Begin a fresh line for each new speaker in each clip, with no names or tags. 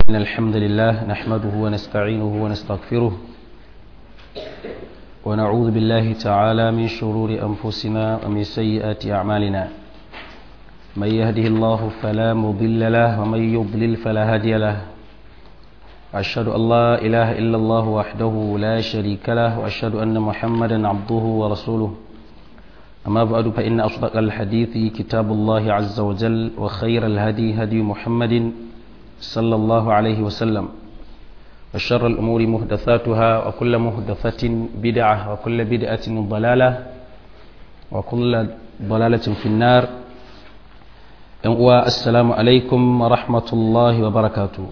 إن الحمد لله نحمده ونستعينه ونستغفره ونعوذ بالله تعالى من شرور أنفسنا ومن سيئات أعمالنا من يهده الله فلا مضل له ومن يضلل فلا هادي له أشهد أن لا إله إلا الله وحده لا شريك له وأشهد أن محمدا عبده ورسوله أما بعد فإن أصدق الحديث كتاب الله عز وجل وخير الهدي هدي محمد صلى الله عليه وسلم وشر الأمور مهدثاتها وكل مهدثة بدعة وكل بدعة ضلالة وكل ضلالة في النار السلام عليكم ورحمة الله وبركاته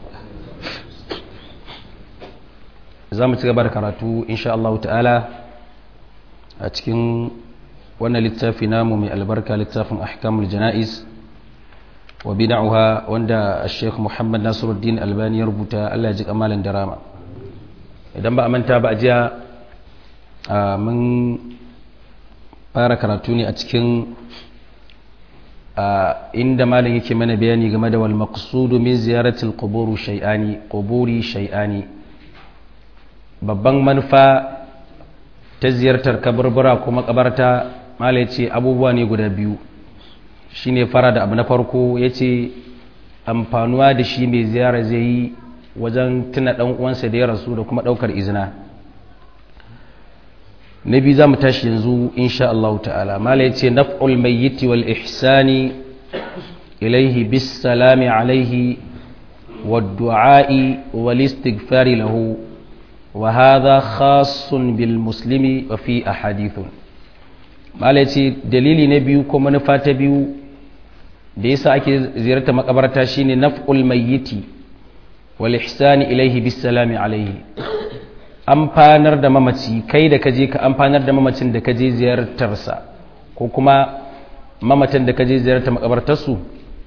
za mu ci gaba da karatu insha Allah ta'ala a cikin wannan littafi namu mai albarka littafin ahkamul jana'iz wa bid'aha wanda Sheikh Muhammad Nasiruddin Albani ya rubuta Allah ya ji kamalan darama idan ba a manta ba a jiya mun fara karatu ne a cikin inda malam yake mana bayani game da wal maqsudu min ziyaratil quburi shay'ani quburi shay'ani babban manufa ta ziyartar kaburbura ko makabarta mala ce abubuwa ne guda biyu shine fara da abu na farko ya ce amfanuwa da shi mai ziyara zai yi wajen tuna ɗan uwansa da ya rasu da kuma ɗaukar izina na biyu za mu tashi yanzu insha Allah ta'ala mala ya ce naf'ul mayyiti wal ihsani ilaihi bis salami alaihi wa du'a'i wal istighfari lahu وهذا خاص بالمسلم وفي أحاديث malai ce dalili na biyu ko manufa ta biyu da yasa ake ziyarta makabarta shine naf'ul mayyiti wal ihsani ilaihi bis salami alaihi amfanar da mamaci kai da kaje ka amfanar da mamacin da kaje ziyartarsa ko kuma mamatan da kaje ziyarta makabartarsu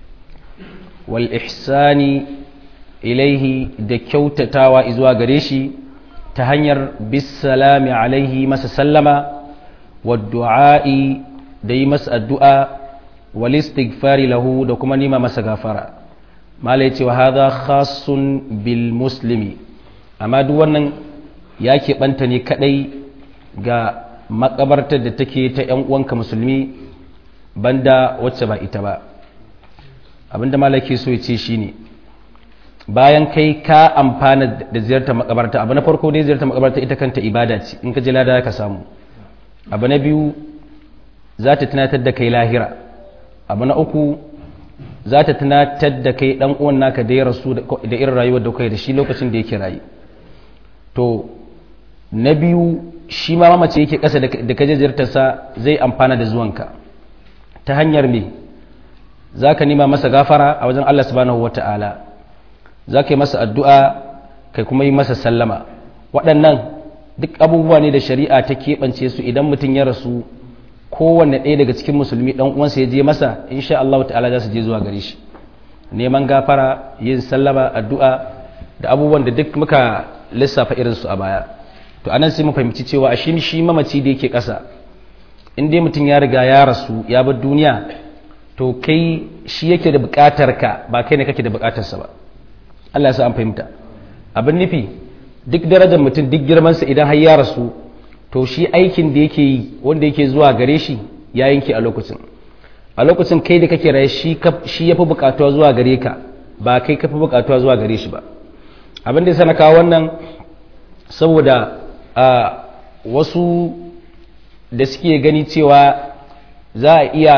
wal ihsani ilaihi da kyautatawa zuwa gare shi ta hanyar bisalami alaihi masa sallama wa du'a'i da yi masa addu'a wal istighfari lahu da kuma nima masa gafara mala yace wa hadha khassun bil muslimi amma duk wannan ya keɓanta ne kadai ga makabartar da take ta ‘yan uwanka musulmi banda wacce ba ita ba abinda malaki so ya ce shine bayan kai ka amfana da ziyartar makabarta abu na farko dai ziyartar makabarta ita kanta ibada ce in ka ji lada ka samu abu na biyu za ta tunatar da kai lahira abu na uku za ta tunatar da kai dan uwan naka da ya rasu da irin rayuwar da kai da shi lokacin da yake rayu to na biyu shi ma mamace yake kasa da ka je ziyartarsa zai amfana da zuwanka ta hanyar me za ka nima masa gafara a wajen Allah subhanahu wata'ala za ka yi masa addu'a kai kuma yi masa sallama waɗannan duk abubuwa ne da shari'a ta keɓance su idan mutum ya rasu kowanne ɗaya daga cikin musulmi ɗan uwansa ya je masa insha Allah ta'ala za su je zuwa gare shi neman gafara yin sallama addu'a da abubuwan da duk muka lissafa irinsu a baya to anan sai mu fahimci cewa a shi shi mamaci da yake ƙasa in dai mutum ya riga ya rasu ya bar duniya to kai shi yake da buƙatar ka ba kai ne kake da buƙatarsa ba Allah ya sa an fahimta abin nufi duk darajar mutum duk girmansa idan har ya rasu to shi aikin da yake yi wanda yake zuwa gare shi ya yanke a lokacin a lokacin kai da kake raye shi ya fi bukatuwa zuwa gare ka ba kai ka fi bukatuwa zuwa gare shi ba abin da ya sana kawo wannan saboda a wasu da suke gani cewa za a iya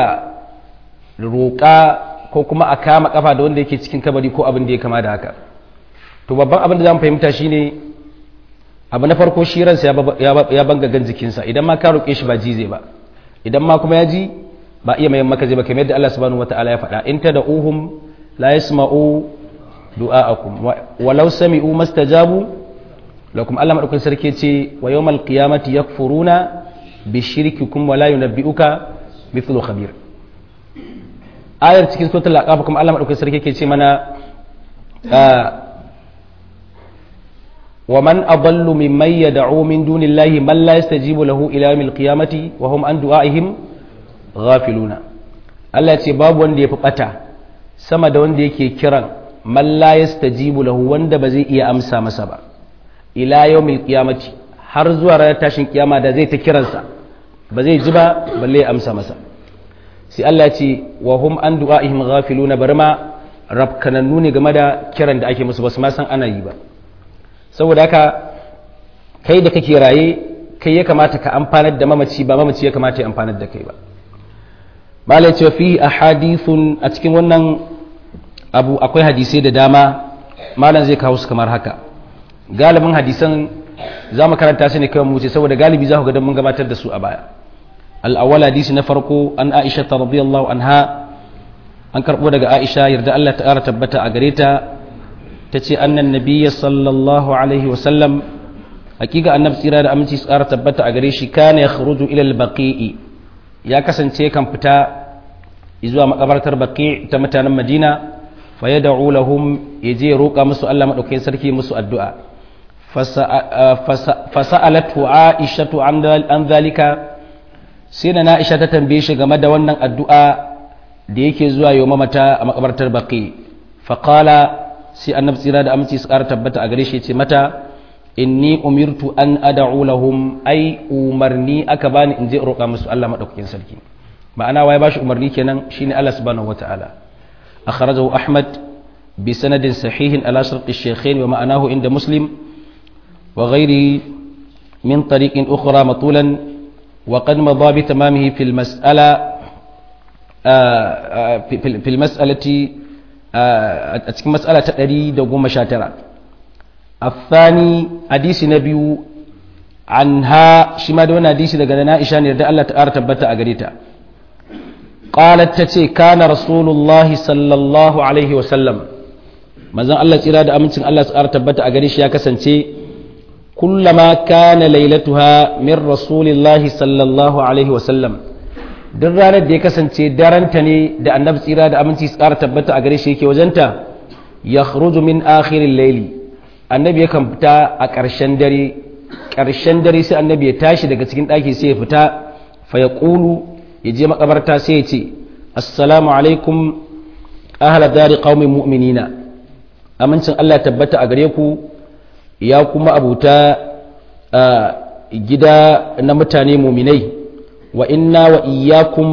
roƙa ko kuma a kama kafa da wanda yake cikin kabari ko abin da ya kama da haka to babban abin da za mu fahimta shine abu na farko shi ransa ya banga gan jikinsa idan ma ka roƙe shi ba ji zai ba idan ma kuma ya ji ba iya mayan maka zai ba kamar yadda Allah subhanahu wataala ya faɗa in tad'uhum la yasma'u du'a'akum walau sami'u mastajabu lakum Allah madaukakin sarki ce wa yawmal qiyamati yakfuruna bi shirkikum wa la yunabbi'uka mithlu khabir ayar cikin suratul aqab kuma Allah madaukakin sarki ke ce mana wa man adallu mimman yad'u min dunillahi man la yastajibu lahu ila yawmil qiyamati wa hum an du'aihim ghafiluna Allah ya ce babu wanda ya fi bata sama da wanda yake kiran man la yastajibu lahu wanda ba zai iya amsa masa ba ila yawmil qiyamati har zuwa ranar tashin kiyama da zai ta kiransa ba zai ji ba balle ya amsa masa sai Allah ya ce wa hum an du'aihim ghafiluna barma rabkanannu ne game da kiran da ake musu ba su ma san ana yi ba saboda haka kai da kake raye kai ya kamata ka amfanar da mamaci ba mamaci ya kamata ya amfanar da kai ba malai ce fi ahadithun a cikin wannan abu akwai hadisai da dama malam zai kawo su kamar haka galibin hadisan za mu karanta su ne kawai mu ce saboda galibi za ku ga mun gabatar da su a baya al-awwal hadisi na farko an Aisha radiyallahu anha an karbo daga Aisha yarda Allah ta ƙara tabbata a gare ta tace annan nabiyyi sallallahu alaihi wa sallam hakika annabi tsira da aminci su ƙara tabbata a gare shi kana yakhruju ila al-baqi'i ya kasance kan fita zuwa makabartar baqi ta mutanen Madina fa yad'u lahum yaje roƙa musu Allah madaukakin sarki musu addu'a fasa'alatu aishatu an zalika sai na aisha ta tambaye shi game da wannan addu'a da yake zuwa yau mamata a makabartar baki faƙala sai annabi tsira da aminci su ƙara tabbata a gare shi ce mata inni umirtu an ad'u lahum ai umarni aka bani in je roƙa musu Allah madaukakin sarki ma'ana waye bashi umarni kenan shine Allah subhanahu wata'ala akhrajahu ahmad bi sanadin sahihin ala shartu shaykhain wa ma'anahu inda muslim وغيره من طريق أخرى مطولا وقد مضى بتمامه في المسألة في المسألة أتكلم مسألة تأريد وقوم شاترة الثاني حديث نبي عنها شما دون حديث لقنا إشان يرد الله تعالى تبتا أقريتا قالت تتي كان رسول الله صلى الله عليه وسلم مازن الله تيرا da amincin Allah تعالى tabbata a gare shi ya kasance كلما كان ليلتها من رسول الله صلى الله عليه وسلم duk ranar da ya kasance daranta ne da annabi tsira da aminci su ƙara tabbata a gare shi yake wajenta ya min akhirin laili annabi yakan fita a ƙarshen dare ƙarshen dare sai annabi ya tashi daga cikin ɗaki sai ya fita fa ya ƙulu ya je makabarta sai ya ce assalamu alaikum ahla dari qaumin mu'minina amincin Allah ya tabbata a gare ku ya kuma abuta gida na mutane muminai wa inna wa iyakum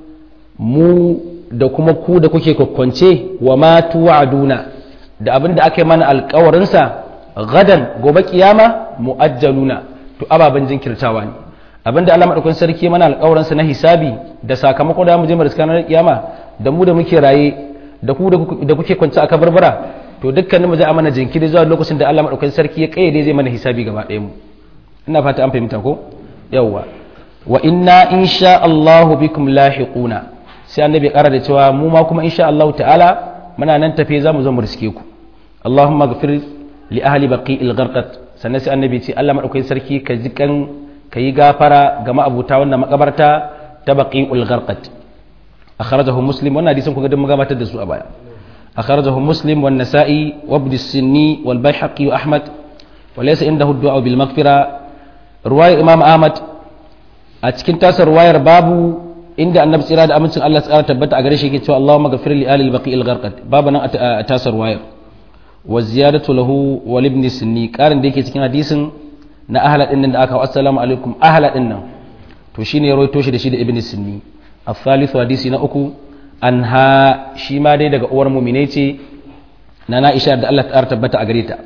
mu da kuma ku da kuke kwakwance wa ma tuwa'aduna da abin da aka yi mana alkawarinsa gadan gobe kiyama mu'ajjaluna to ababen jinkirtawa ne abin da Allah madaukakin sarki mana alkawarinsa na hisabi da sakamako da mu je mu riska na kiyama da mu da muke raye da ku da kuke kwance a kabarbara to dukkanin mu za a mana jinkiri zuwa lokacin da Allah madaukakin sarki ya kayyade zai mana hisabi gaba ɗaya mu ina fata an fahimta ko yawwa wa inna insha Allah bikum lahiquna sai annabi ƙara da cewa mu ma kuma insha Allah ta'ala muna nan tafe za mu zo mu riske ku Allahumma ghfir li ahli baqi'il gharqat sannan sai annabi ce Allah madaukakin sarki ka ji kan ka yi gafara ga ma'abuta wannan makabarta ta baqi'ul gharqat akhrajahu muslim wannan hadisin ku ga mun gabatar da su a baya أخرجه مسلم والنسائي وابن السني والبيحقي وأحمد وليس عنده الدعاء بالمغفرة رواية إمام أحمد أتكن تاسر رواية بابو عند النبي صلى الله عليه وسلم الله سبحانه تبت أغريش يكي اللهم اغفر لآل البقيء الغرقد بابا تاسر رواية والزيادة له والابن السني كارن ديكي تكن حديث na ahla din da aka assalamu alaikum ahla din nan to shine ya rawaito shi da shi da ibn sinni الثالث hadisi na uku anha shi ma dai daga uwar mumine ce na na'isha da Allah ta tabbata a gare ta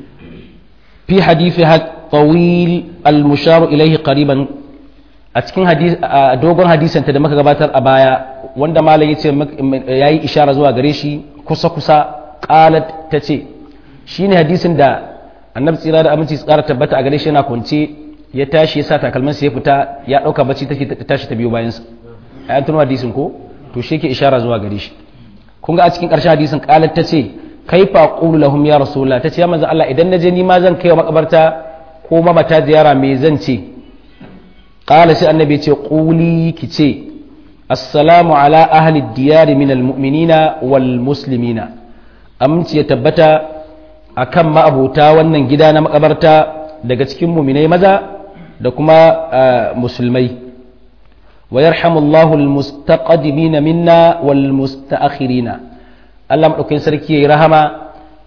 fi hadithi tawil al-musharu ilaihi qariban a cikin dogon hadisan ta da muka gabatar a baya wanda malam yace yayi ishara zuwa gare shi kusa kusa qalat tace shine hadisin da annabi tsira da aminci tsara tabbata a gare shi yana kwance ya tashi ya sa takalmansa ya fita ya dauka bacci take tashi ta biyo bayan sa ayan tunu hadisin ko to shi ke ishara zuwa gare shi kun ga a cikin ƙarshen hadisin qalat tace kaifa aqulu lahum ya rasulullah tace ya manzo Allah idan naje ni ma zan kai wa makabarta ko mamata ziyara me zan ce qala sai annabi ce quli ki ce assalamu ala ahli diyar min almu'minina wal muslimina aminci ya tabbata akan ma'abuta wannan gida na makabarta daga cikin muminai maza da kuma musulmai ويرحم الله المستقدمين منا والمستأخرين Allah maɗaukakin sarki ya yi rahama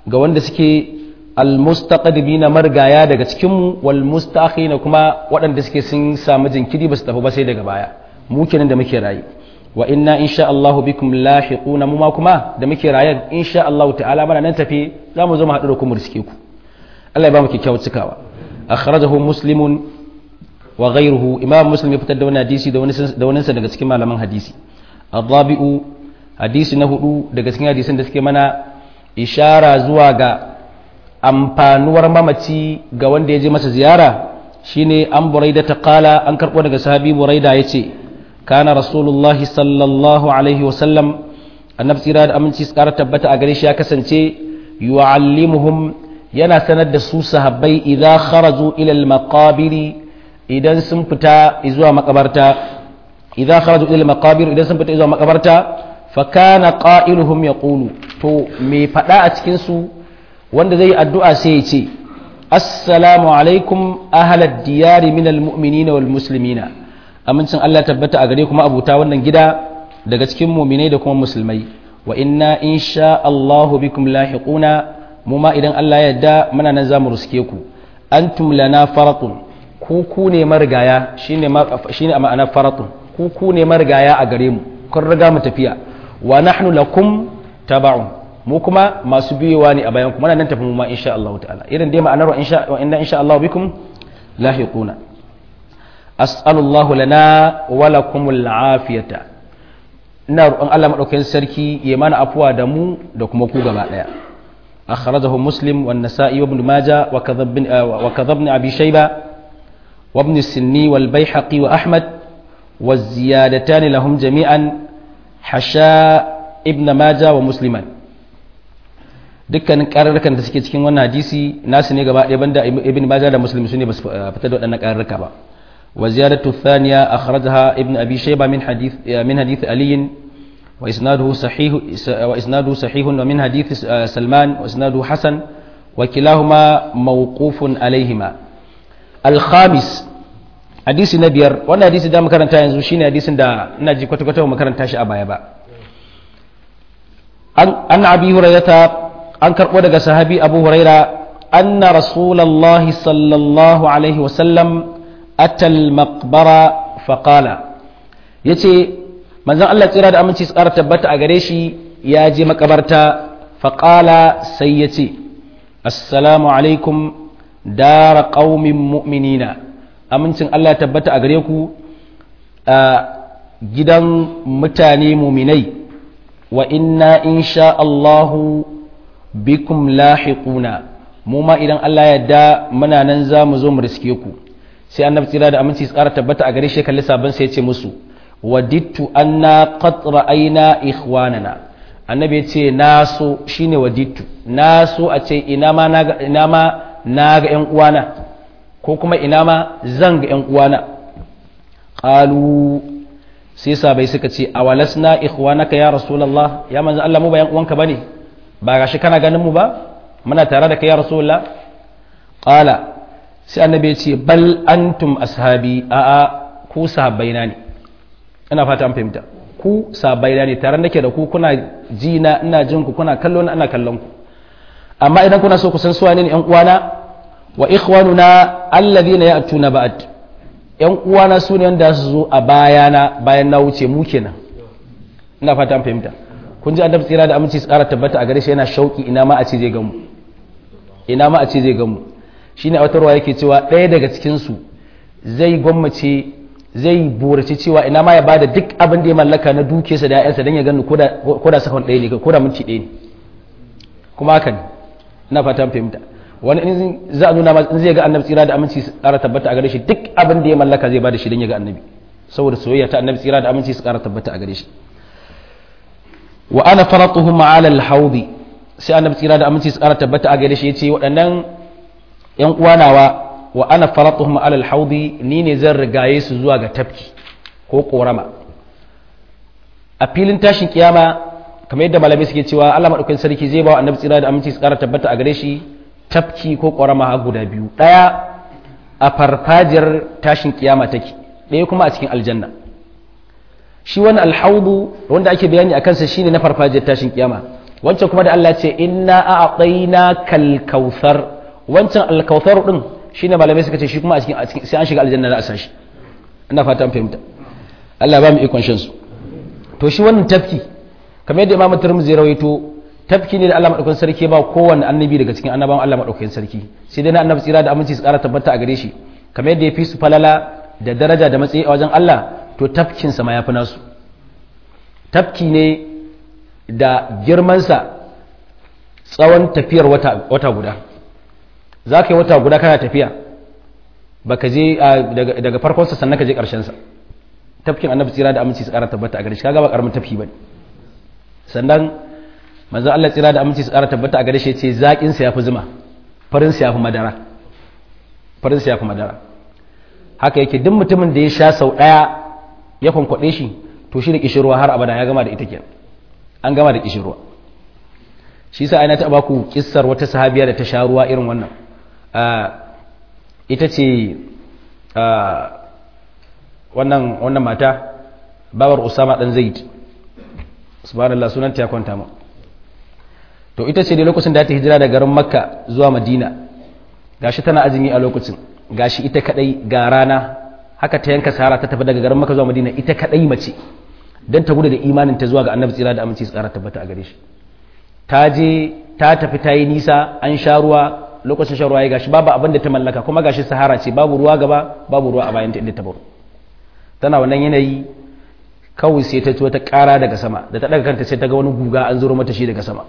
ga wanda suke almustaqdimina margaya daga cikin mu wal mustakhina kuma waɗanda suke sun samu jinkiri ba su tafi ba sai daga baya mu kenan da muke rayu wa inna insha Allahu bikum lahiquna mu ma kuma da muke raye insha Allahu ta'ala mana nan tafi za mu zo mu haɗu da ku mu riske ku Allah ya ba mu kyakkyawar cikawa akhrajahu muslimun wa ghayruhu imam muslim ya fitar da wani hadisi da wani da wani daga cikin malaman hadisi ar-rabi'u hadisi na hudu daga cikin hadisin da suke mana ishara zuwa ga amfanuwar mamaci ga wanda ya je masa ziyara shine an buraida ta kala an karɓo daga sahabi buraida ya ce kana rasulullahi sallallahu alaihi wasallam annabi tsira da aminci su ƙara tabbata a gare shi ya kasance yu'allimuhum yana sanar da su sahabbai idan kharaju ila al-maqabiri idan sun fita zuwa makabarta idan kharaju ila al-maqabir idan sun fita zuwa makabarta fa kana qailuhum yaqulu to me fada a cikin su wanda zai addu'a sai ya ce assalamu alaikum ahlad diyari minal mu'minina wal muslimina amincin Allah tabbata a gare kuma abuta wannan gida daga cikin mu'minai da kuma musulmai wa inna insha Allah bikum lahiquna mu ma idan Allah ya yarda muna nan zamu ruske ku antum lana faratun ku ku ne marigaya shine shine a ma'ana faratun ku ku ne marigaya a gare mu kun riga mu tafiya wa nahnu lakum taba'un mu kuma masu biyowa ne a bayan kuma nan tafi mu ma insha Allah ta'ala irin dai ma'anar wa insha wa inna insha Allah bikum lahiquna as'alullahu lana wa lakumul afiyata ina roƙon Allah madaukakin sarki ya mana afuwa da mu da kuma ku gaba daya akhrajahu muslim wan nasa'i wa ibn majah wa kadhab wa kadhab abi shayba wa ibn sinni wal bayhaqi wa ahmad والزيادتان لهم جميعا حشاء ابن ماجه ومسلما dukkanin ƙararrakan da suke cikin wannan hadisi nasu ne gaba ɗaya banda ibn majah da muslim su ne ba su fitar da waɗannan ƙararraka ba wa ziyadatu thaniya akhrajaha ibn abi shayba min hadith min hadith ali wa isnaduhu sahih wa isnaduhu sahih wa min hadith salman wa isnaduhu hasan wa kilahuma mawqufun alaihima al khamis hadisi na biyar wannan hadisi da makaranta yanzu shine hadisin da ina ji kwata-kwata makaranta shi a baya ba an abi hurairata an karɓo daga sahabi abu huraira anna rasulallahi sallallahu alaihi wasallam atal maqbara faqala ya ce manzan Allah tsira da aminci tsara tabbata a gare shi ya je makabarta faƙala sai ya ce assalamu alaikum dara ƙaumin mu'minina amincin Allah ya tabbata a gare ku a gidan mutane muminai wa inna insha Allahu bikum lahiquna mu ma idan Allah ya da muna nan za mu zo mu riske ku sai annabi tsira da aminci tsara tabbata a gare shi kalli sabon sai ya ce musu wadittu anna qad ra'ayna ikhwanana annabi ya ce na so shine wadittu na so a ce ina ma na ina ma na ga ƴan uwana ko kuma ina ma zan ga ƴan uwana qalu sai sabai suka ce awalasna ikhwanaka ya rasulullah ya manzo Allah mu ba ƴan uwanka bane ba gashi kana ganin mu ba muna tare da kai ya rasulullah qala sai annabi ya ce bal antum ashabi a a ku sahabbaina ne ina fata an fahimta ku sahabbaina ne tare nake da ku kuna ji na ina jin ku kuna kallo na ina kallon ku amma idan kuna so ku san suwa ne yan uwana wa ikhwanuna alladhina ya'tuna ba'd yan uwana su ne wanda su zo a bayana bayan na wuce mu kenan ina fata an fahimta kun ji annabi tsira da aminci su kara tabbata a gare shi yana shauki ina ma a ce zai gamu ina ma a ce zai gamu shine a wata ruwa yake cewa ɗaya daga cikin su zai gwammace zai burace cewa ina ma ya bada duk abin da ya mallaka na dukiyarsa da ƴaƴansa dan ya gani ko da sakon ɗaya ne ko da minti ɗaya ne kuma haka ne ina fata an fahimta wani in za a nuna ma in zai ga annabi tsira da aminci su kara tabbata a gare shi duk abin da ya mallaka zai bada shi dan ya ga annabi saboda soyayya ta annabi tsira da aminci su kara tabbata a gare shi wa ana faratuhum ala al-hawdi sai annabi tsira da aminci su kara tabbata a gare shi yace waɗannan yan uwanawa wa ana faratuhum ala al-hawdi ni ne zan rigaye su zuwa ga tafki ko korama a filin tashin kiyama kamar yadda malamai suke cewa Allah madaukakin sarki zai ba wa annabi tsira da aminci su kara tabbata a gare shi tafki ko korama har guda biyu daya a farfajiyar tashin kiyama take ɗaya kuma a cikin aljanna shi wani alhaudu wanda ake bayani a kansa shine na farfajiyar tashin kiyama wancan kuma da Allah ce inna a'tayna kal kautsar wancan al kautsar din shine malamai suka ce shi kuma a cikin sai an shiga aljanna za a sashi ina fata an fahimta Allah ba mu ikon shan su to shi wannan tafki kamar yadda Imam Tirmidhi ya rawaito tafki ne da Allah madaukakin sarki ba kowanne annabi daga cikin annabawan Allah madaukakin sarki sai dai na annabi tsira da aminci su ƙara tabbata a gare shi kamar yadda ya fi su falala da daraja da matsayi a wajen Allah to tafkin sa ma yafi nasu tafki ne da girmansa tsawon tafiyar wata, wata guda za ka yi wata guda kana tafiya baka je daga farkonsa sannan ka je ƙarshensa tafkin annabi tsira da aminci su ƙara tabbata a gare shi kaga ba ƙaramin tafki ba sannan manzon Allah tsira da aminci su ƙara tabbata a gare shi ce zaƙin sa yafi zuma farin sa yafi madara farin sa yafi madara haka yake duk mutumin da ya sha sau ɗaya ya kwankwaɗe shi to shi da kishirwa har abada ya gama da ita kenan an gama da kishirwa shi sa aina taɓa baku kissar wata sahabiya da ta sha ruwa irin wannan ita ce wannan wannan mata babar usama dan zaid subhanallah sunan ta kwanta mu to ita ce dai lokacin da ta hijira daga garin makka zuwa madina gashi tana azumi a lokacin gashi ita kadai ga rana haka ta yanka sahara ta tafi daga garin makka zuwa madina ita kadai mace dan ta gudu da imanin ta zuwa ga annabi tsira da aminci tsara tabbata a gare shi ta je ta tafi ta yi nisa an sha ruwa lokacin shan ruwa ya gashi babu abin da ta mallaka kuma gashi sahara ce babu ruwa gaba babu ruwa a bayan ta inda ta baro tana wannan yanayi kawai sai ta ci wata ƙara daga sama da ta daga kanta sai ta ga wani guga an zuro mata shi daga sama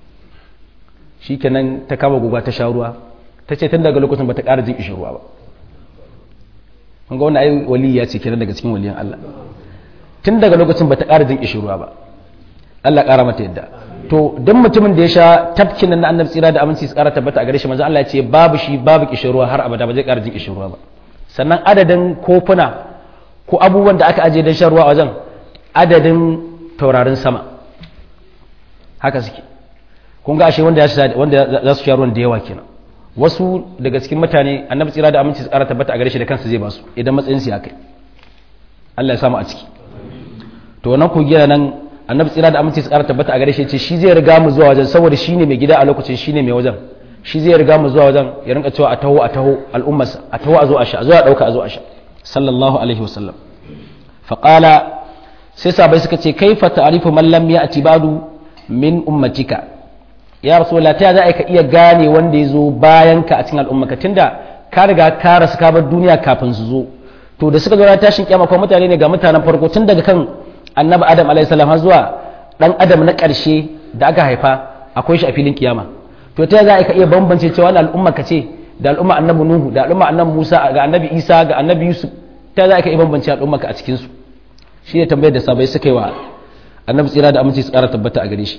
shikenan ta kama guga ta sha ruwa ta ce tun daga lokacin bata ƙara jin kishin ruwa ba kun ga wannan ai waliya ce kenan daga cikin waliyan Allah tun daga lokacin bata ƙara jin kishin ruwa ba Allah ƙara mata yadda to don mutumin da ya sha tafkin nan na annabi tsira da aminci su ƙara tabbata a gare shi manzo Allah ya ce babu shi babu kishin ruwa har abada ba zai ƙara jin kishin ruwa ba sannan adadin kofuna ko abubuwan da aka aje don shan ruwa a wajen adadin taurarin sama haka suke kun ga ashe wanda za su sha ruwan da yawa kenan wasu daga cikin mutane annabi tsira da aminci su ƙara tabbata a gare shi da kansa zai basu idan matsayin su ya kai Allah ya samu a ciki to wannan kogiya nan annabi tsira da aminci su ƙara tabbata a gare shi ce shi zai riga mu zuwa wajen saboda shi ne mai gida a lokacin shi ne mai wajen shi zai riga mu zuwa wajen ya rinka cewa a taho a taho al'ummarsa a taho a zo a sha a zo a ɗauka a zo a sha sallallahu alaihi wasallam faƙala sai sabai suka ce kai fa ta'rifu man lam ya'ti ba'du min ummatika ya rasulullah ta za ka iya gane wanda ya zo bayan ka a cikin al'ummaka tunda ka riga ka rasu ka bar duniya kafin su zo to da suka zo ran tashin kiyama ko mutane ne ga mutanen farko tun daga kan annabi adam alaihi salam har zuwa dan adam na ƙarshe da aka haifa akwai shi a filin kiyama to ta za ka iya bambance cewa wannan al'umma ka ce da al'umma annabi nuhu da al'umma annabi musa ga annabi isa ga annabi yusuf ta za ka iya bambance al'umma ka a cikin su shi ne tambayar da sabai suka yi wa annabi tsira da aminci su ƙara tabbata a gare shi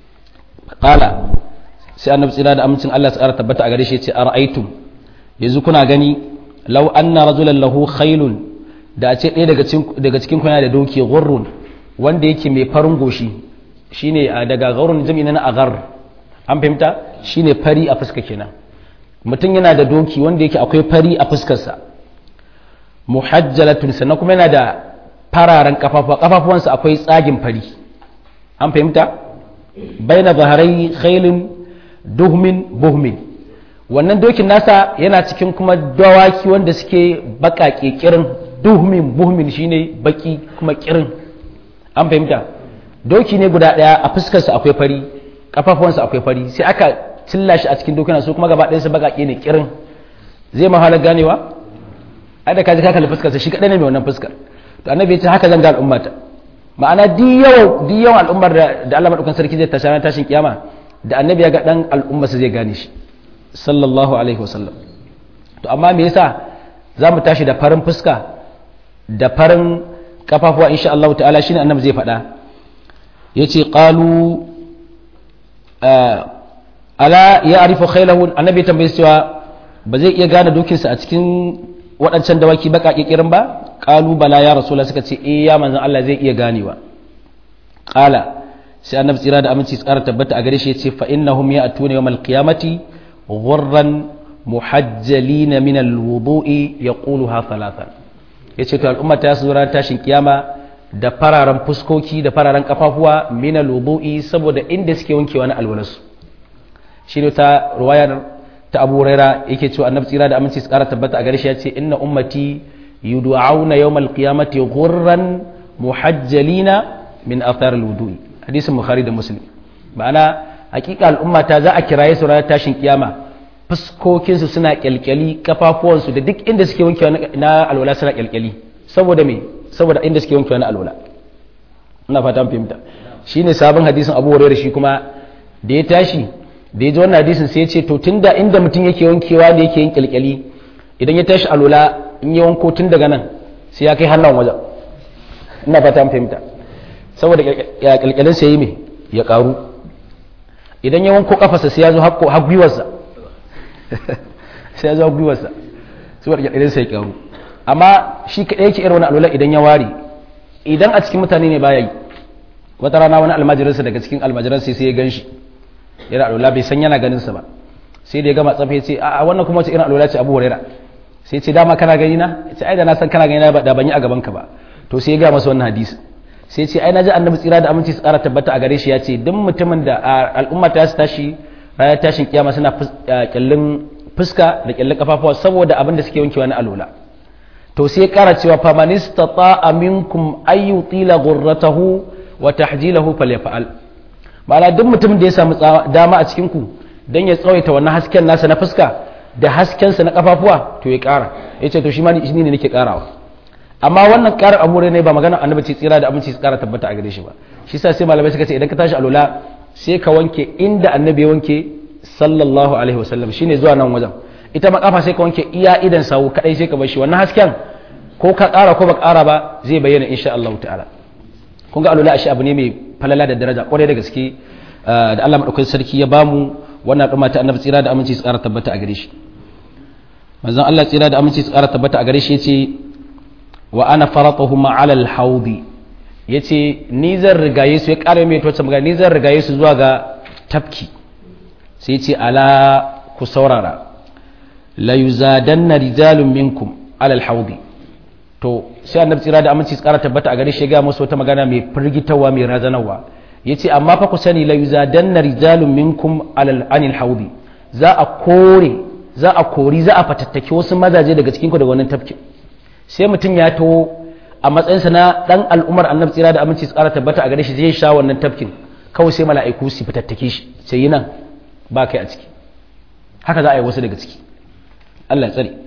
qala sai annabi tsira da amincin Allah su ƙara tabbata a gare shi ya ce ara'aytum yanzu kuna gani law anna rajulan lahu khailun da a ce ɗaya daga cikin kuna da doki gurrun wanda yake mai farin goshi shine daga gaurun jami'i na agar an fahimta shine fari a fuska kenan mutum yana da doki wanda yake akwai fari a fuskarsa muhajjalatun sannan kuma yana da fararen kafafuwa kafafuwansa akwai tsagin fari an fahimta baina zaharai khailin duhmin buhmin wannan dokin nasa yana cikin kuma dawaki wanda suke baƙaƙe kirin duhmin buhmin shine baki kuma kirin an fahimta doki ne guda ɗaya a fuskarsa akwai fari kafafuwansa akwai fari sai aka cilla shi a cikin dokuna su kuma gaba ɗayansa baƙaƙe ne kirin zai mahalar ganewa ai da kaji ka kalli fuskarsa shi kaɗai ne mai wannan fuskar to annabi ya ce haka zan ga al'ummata ma'ana di yawan al'ummar da Allah madaukan sarki zai tashi ranar tashin kiyama da annabi ya ga dan al'ummarsa zai gane shi sallallahu alaihi wasallam to amma me yasa za mu tashi da farin fuska da farin kafafuwa insha Allah ta'ala shine annabi zai faɗa yace qalu ala ya arifu khailahu annabi tambaye cewa ba zai iya gane dokinsa a cikin waɗancan dawaki baka kikirin ba qalu bala ya rasulullah suka ce eh ya manzon Allah zai iya ganewa qala sai annabi tsira da aminci tsara tabbata a gare shi yace fa innahum ya'tuna yawmal qiyamati ghurran muhajjalina min alwudu'i yaquluha thalathan yace to al'umma ta su ran tashin kiyama da fararen fuskoki da fararen kafafuwa mina lubu'i saboda inda suke wankewa na alwalarsu shi ne ta ruwayar ta abu raira yake cewa annabi tsira da aminci su kara tabbata a gare shi ya ce inna ummati yud'auna yawmal qiyamati ghurran muhajjalina min athar alwudu'i hadisin bukhari da muslim ma'ana hakika al'umma ta za a kiraye su ranar tashin kiyama fuskokinsu suna kyalkyali kafafuwansu da duk inda suke wankewa na alwala suna kyalkyali saboda me saboda inda suke wankewa na alwala ina fata mun fahimta shine sabon hadisin Abu Hurairah shi kuma da ya tashi da ya ji wannan hadisin sai ya ce to tunda inda mutum yake wankewa da yake yin kyalkyali idan ya tashi alwala in ya wanko tun daga nan sai ya kai hannun wajen ina fata mun fahimta saboda ya kyalkyalin sai yi me ya karu idan ya wanko kafarsa sai ya zo har gwiwarsa sai ya zo gwiwarsa saboda kyalkyalin sai ya karu amma shi kaɗai yake irin wani alwala idan ya ware idan a cikin mutane ne baya yi wata rana wani almajiransa daga cikin almajiransa sai ya gan shi yana alwala bai san yana ganin sa ba sai da ya gama tsafe ce a wannan kuma wace irin alwala ce abu huraira sai ce dama kana gani na ce ai da na san kana gani na da ban yi a gaban ka ba to sai ya ga masa wannan hadisi sai ce ai na ji annabi tsira da aminci su ƙara tabbata a gare shi ya ce duk mutumin da al'umma ta su tashi ranar tashin kiyama suna kyallin fuska da kyallin kafafuwa saboda abin da suke wankewa na alwala to sai kara cewa faman istata'a minkum ay yutila ghurratahu wa tahjilahu falyaf'al ma'ana duk mutum da ya samu dama a cikin ku dan ya tsawaita wannan hasken nasa na fuska da hasken sa na kafafuwa to ya kara yace to shi ma ni ne nake karawa amma wannan karar amure ne ba magana annabi ce tsira da aminci su kara tabbata a gare shi ba shi sa sai malamai suka ce idan ka tashi alula sai ka wanke inda annabi ya wanke sallallahu alaihi wasallam shine zuwa nan wajen ita ma kafa sai ka wanke iya idan sawu kadai sai ka bar shi wannan hasken ko ka ƙara ko ba ƙara ba zai bayyana insha Allah ta'ala kun ga alula shi abu ne mai falala da daraja kwarai da gaske da Allah madaukakin sarki ya bamu wannan al'umma ta annabi tsira da aminci su ƙara tabbata a gare shi manzon Allah tsira da aminci su ƙara tabbata a gare shi yace wa ana faratuhum ala al-hawdi yace ni zan rigaye su ya ƙara mai to magana ni zan rigaye su zuwa ga tafki sai yace ala ku saurara la yuzadanna rijalun minkum ala al-hawdi to sai annabi tsira da aminci tsara tabbata a gare shi ga musu wata magana mai firgitarwa mai razanarwa yace amma fa ku sani la yuzadanna rijalun minkum alal anil haudi za a kore za a kori za a fatattake wasu mazaje daga cikin ku daga wannan tafki sai mutum ya to a matsayin sa na dan al'umar annabi tsira da aminci tsara tabbata a gare shi zai sha wannan tafkin kawai sai mala'iku su fatattake shi sai yi nan ba kai a ciki haka za a yi wasu daga ciki Allah ya tsare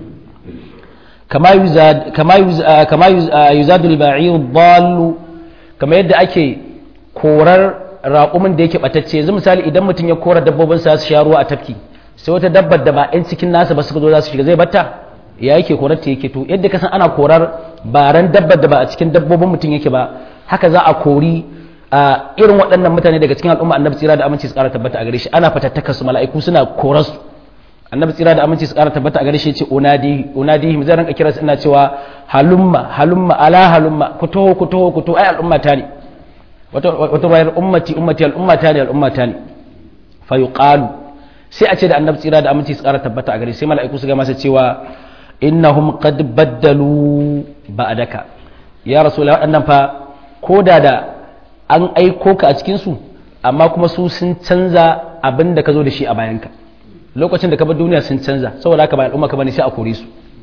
كما يزاد كما يزاد كما يزاد البعير الضال كما yadda ake korar raƙumin da yake batacce yanzu misali idan mutum ya kora dabbobin sa su sha ruwa a tafki sai wata dabbar da ba ɗan cikin nasa ba suka zo za su shiga zai batta ya yake korar ta yake to yadda ka san ana korar baran dabbar da ba a cikin dabbobin mutum yake ba haka za a kori a irin waɗannan mutane daga cikin al'umma annabi tsira da aminci su ƙara tabbata a gare shi ana fatattaka su mala'iku suna korar su annabi tsira da aminci su ƙara tabbata a gare shi ce unadi unadi zai ranka kira ina cewa halumma halumma ala halumma ku taho ku taho ku taho ai al'umma ta ne wata wata bayar ummati ummati al'umma ta ne al'umma ta ne fa yuqalu sai a ce da annabi tsira da aminci su ƙara tabbata a gare sai mala'iku su ga masa cewa innahum qad baddalu ba'daka ya rasulullah waɗannan fa koda da an aiko ka a cikin su amma kuma su sun canza abin da ka zo da shi a bayanka lokacin da ka bar duniya sun canza saboda haka ba al'umma ka bane sai a kore su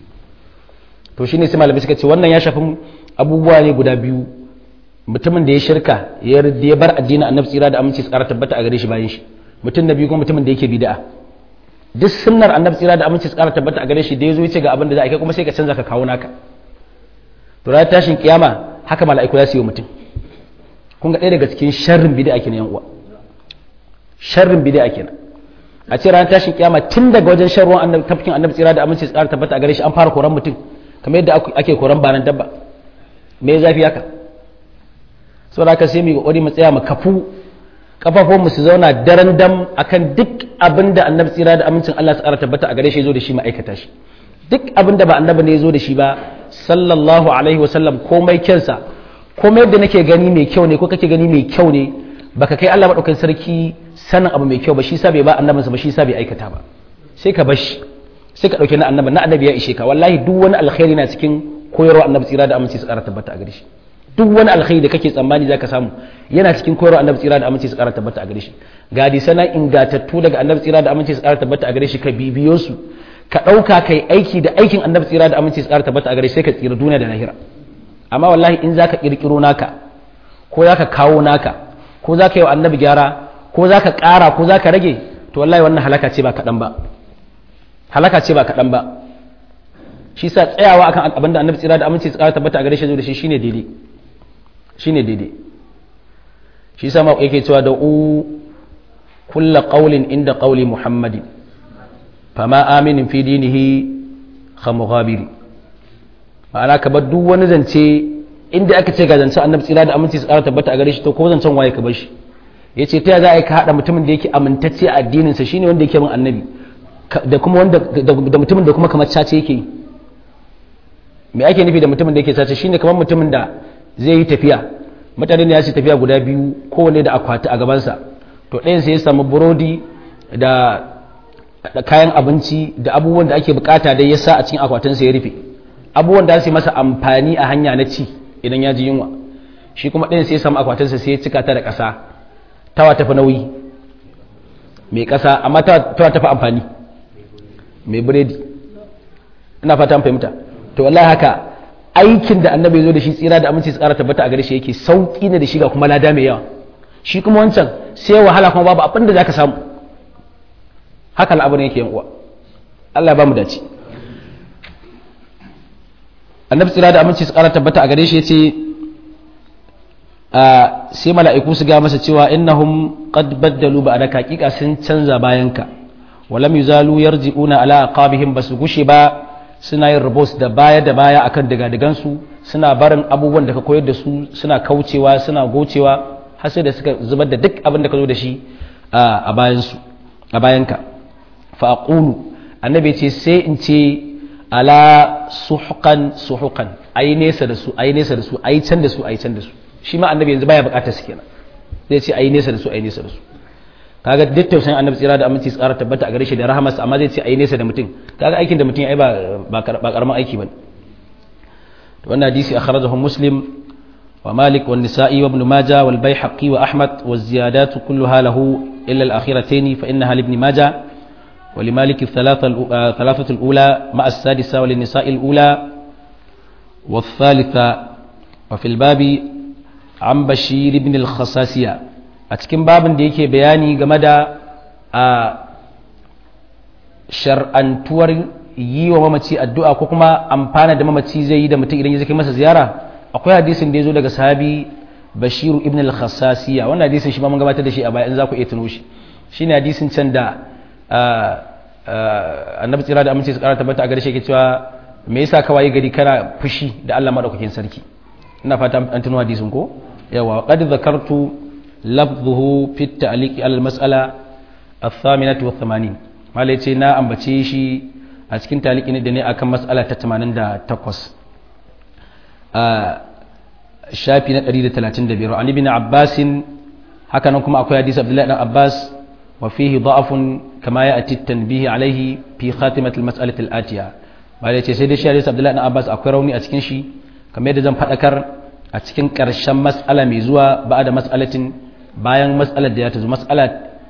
to shine sai malamai suka ce wannan ya shafi abubuwa ne guda biyu mutumin da ya shirka ya ya bar addinin annabi tsira da aminci tsara tabbata a gare shi bayan shi mutum na biyu kuma mutumin da yake bid'a duk sunnar annabi tsira da aminci tsara tabbata a gare shi da yazo yace ga abin da za a kai kuma sai ka canza ka kawo naka to ranar tashin kiyama haka mala'iku za su yi mutum kun ga ɗaya daga cikin sharrin bid'a kenan yan uwa sharrin bid'a kenan a ce ranar tashin kiyama tun daga wajen shan ruwan annabi tafkin annabi tsira da aminci tsara tabbata a gare shi an fara koran mutum kamar yadda ake koran banan dabba me zafi haka saboda haka sai mu kokari mu tsaya mu kafu kafafun mu su zauna daren dam akan duk abin da annabi tsira da amincin Allah tsara tabbata a gare shi zo da shi mu aikata shi duk abin da ba annabi ne ya zo da shi ba sallallahu alaihi wa sallam komai kyansa komai yadda nake gani mai kyau ne ko kake gani mai kyau ne baka kai Allah madaukakin sarki sanin abu mai kyau ba shi sa bai ba annabinsa ba shi sa bai aikata ba sai ka bashi sai ka dauke na annabi na annabi ya ishe ka wallahi duk wani alkhairi na cikin koyarwa annabi tsira da aminci su ƙara tabbata a gare shi duk wani alkhairi da kake tsammani zaka samu yana cikin koyarwa annabi tsira da aminci su ƙara tabbata a gare shi ga sana ingatattu daga annabi tsira da aminci su ƙara tabbata a gare shi ka bibiyo su ka ɗauka kai aiki da aikin annabi tsira da aminci su ƙara tabbata a gare shi sai ka tsira duniya da lahira amma wallahi in zaka kirkiro naka ko zaka kawo naka ko zaka yi wa annabi gyara ko zaka ƙara ko zaka rage to wallahi wannan halaka ce ba kaɗan ba halaka ce ba kaɗan ba shi sa tsayawa akan abinda annabi tsira da aminci su ƙara tabbata a gare shi da shi shine daidai shine daidai shi sa ma yake cewa da u kulla qaulin inda qauli muhammadin fama aminin fi dinihi khamughabiri ma'ana ka bar duk wani zance inda aka ce ga zance annabi tsira da aminci su ƙara tabbata a gare shi to ko zancen waye ka bar shi yace ta za a yi ka haɗa mutumin da yake amintacce a addinin sa shine wanda yake bin annabi da kuma wanda da mutumin da kuma kamar cace yake yi me ake nufi da mutumin da yake cace shine kamar mutumin da zai yi tafiya mutane ne ya ce tafiya guda biyu kowane da akwati a gabansa to ɗayan sai ya samu burodi da kayan abinci da abubuwan da ake bukata dai ya sa a cikin akwatinsa ya rufe abubuwan da su masa amfani a hanya na ci idan ya ji yunwa shi kuma ɗayan sai ya samu akwatinsa sai ya cika ta da ƙasa tawa tafi nauyi mai ƙasa amma tawa tafi amfani mai biredi ina fata fahimta to wallahi haka aikin da annabi ya zo da shi tsira da aminci tsara tabbata a gare shi yake sauki ne da shi ga kuma lada mai yawa shi kuma wancan sai wahala kuma babu abin da zaka samu haka al'amarin yake yan uwa Allah ya ba mu dace annabi tsira da aminci tsara tabbata a gare shi yace sai mala'iku su ga masa cewa innahum qad baddalu ba'daka hakika sun canza bayanka walam yuzalu yarji'una ala aqabihim basu gushe ba suna yin rubos da baya da baya akan digadigansu suna barin abubuwan da ka koyar da su suna kaucewa suna gocewa har sai da suka zubar da duk abin da ka zo da shi a bayansu a bayanka fa aqulu annabi ce sai in ce ala suhuqan suhuqan ayi nesa da su ayi nesa da su ayi can da su ayi can da su shi ma annabi yanzu baya bukatar su kenan zai ce ayi nesa da su ayi nesa da su kaga duk tausayin annabi tsira da aminci tsara tabbata a gare shi da rahamarsa amma zai ce ayi nesa da mutum kaga aikin da mutum ai ba ba karamin aiki bane to wannan hadisi akhrajahu muslim wa malik wa nisa'i wa ibn majah wal baihaqi wa ahmad wa ziyadat kulluha lahu illa al akhiratayn fa innaha li ibn majah wa li malik الثلاثه الثلاثه الاولى مع السادسه وللنساء الاولى والثالثه وفي الباب عن بشير بن الخصاصيه a cikin babin da yake bayani game da a shar'antuwar yi wa mamaci addu'a ko kuma amfana da mamaci zai yi da mutum idan ya zai masa ziyara akwai hadisin da ya zo daga sahabi bashiru ibn al-khassasiya wannan hadisin shi ma mun gabatar da shi a baya in za ku iya tuno shi shine hadisin can da annabi tsira da amince su kara tabbata a gare shi yake cewa me yasa ka waye gari kana fushi da Allah madaukakin sarki ina fata an tuno hadisin ko yawa qad zakartu lafzuhu fi at-ta'liq ala al-mas'ala ath-thaminah wa 80 malai ce na ambace shi a cikin taliki ne da ne akan mas'ala ta 88 a shafi na 135 an ibn abbas haka nan kuma akwai hadisi abdullahi dan abbas wa fihi da'afun kama ya'ti at-tanbih alayhi fi khatimat al-mas'alah al-atiya malai ce sai dai shi hadisi abdullahi dan abbas akwai rauni a cikin shi kamar yadda zan fadakar a cikin ƙarshen mas'ala mai zuwa ba da mas'alatin bayan mas'alar da ya tazo mas'ala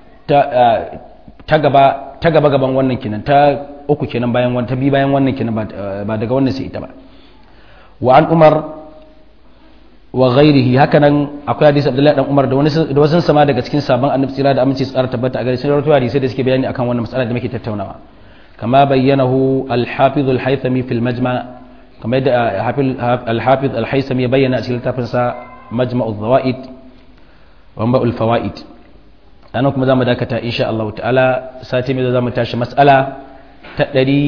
ta gaba ta gaba gaban wannan kenan ta uku kenan bayan wannan ta bi bayan wannan kenan ba daga wannan sai ita ba wa an umar wa ghairihi hakanan akwai hadisi abdullahi dan umar da wani da wasu sama daga cikin sabon annabi tsira da aminci tsara tabbata a gare sun rawaito hadisi da suke bayani akan wannan mas'ala da muke tattaunawa kama bayyanahu al-hafiz al-haythami fil majma' kamar yadda al-hafiz al-haythami ya bayyana a cikin littafinsa majma'u zawaid wa ma'ul fawaid ana kuma zamu dakata insha Allah ta'ala sati mai zamu tashi mas'ala ta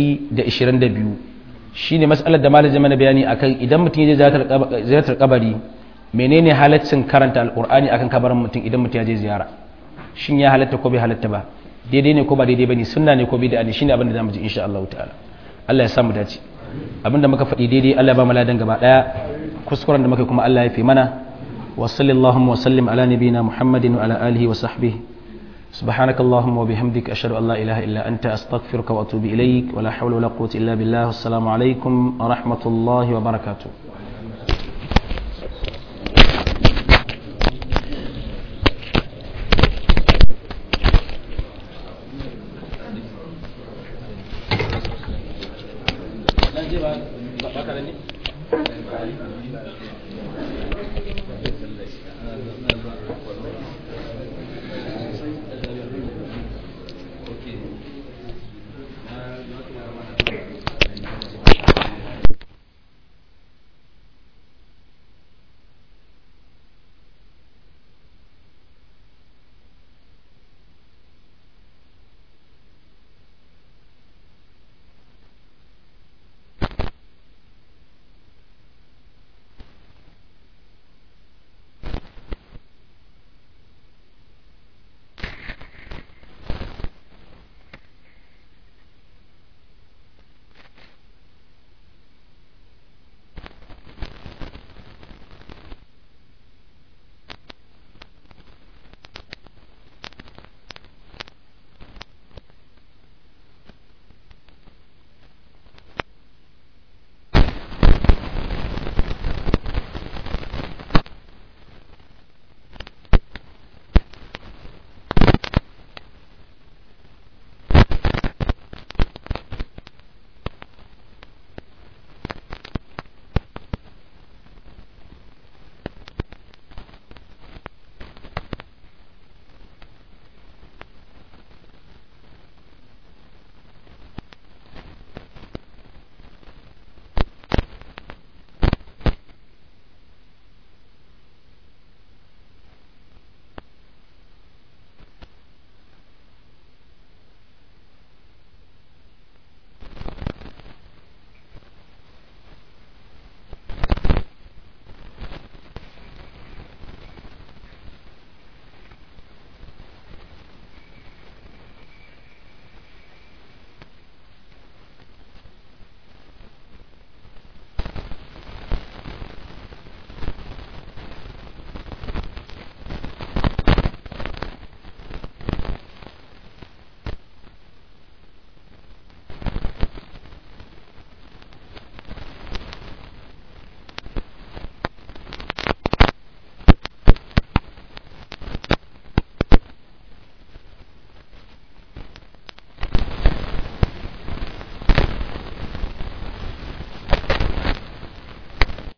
122 shine mas'alar da malamin mana bayani akan idan mutum ya je ziyartar kabari menene halaccin karanta alqur'ani akan kabarin mutum idan mutum ya je ziyara shin ya halatta ko bai halatta ba daidai ne ko ba daidai bane sunna ne ko bid'a ne shine abin da zamu ji insha Allah ta'ala Allah ya samu dace abinda muka faɗi daidai Allah ya ba mu ladan gaba daya kuskuren da muka kuma Allah ya fi mana وصل اللهم وسلم على نبينا محمد وعلى آله وصحبه سبحانك اللهم وبحمدك أشهد أن لا إله إلا أنت أستغفرك وأتوب إليك ولا حول ولا قوة إلا بالله والسلام عليكم ورحمة الله وبركاته je ba ba ka ne